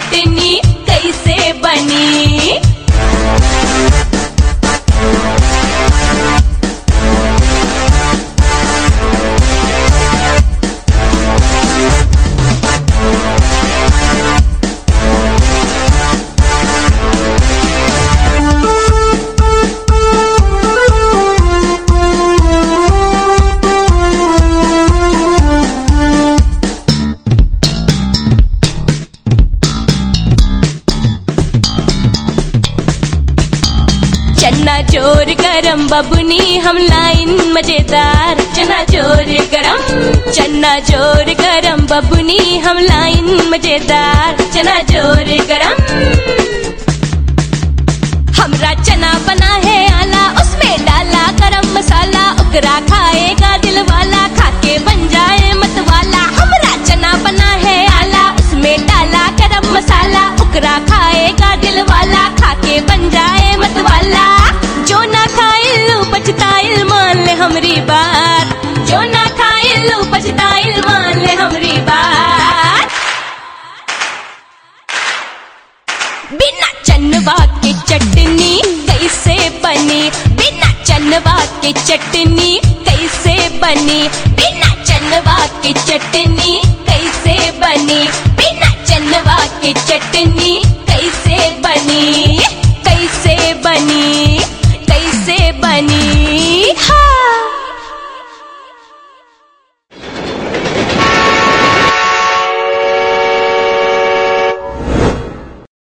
चटनी कैसे बनी चन्ना चोर गरम बबुनी हम लाइन मजेदार चना चोर गरम चन्ना चोर गरम बबुनी हम लाइन मजेदार चना चोर गरम हमरा चना बना है आला उसमें डाला गरम मसाला उकरा खाएगा दिल वाला खाके बन जाए मत वाला हमरा चना बना है आला उसमें डाला गरम मसाला उकरा खाएगा दिल वाला खाके बन जाए मत वाला जो ना खाइल पछताइल मान ले हमरी बात जो ना खाइल पछताइल मान ले हमरी बात बिना चनवा के चटनी कैसे बनी बिना चनवा के चटनी कैसे बनी बिना चनवा के चटनी कैसे बनी बिना चनवा के चटनी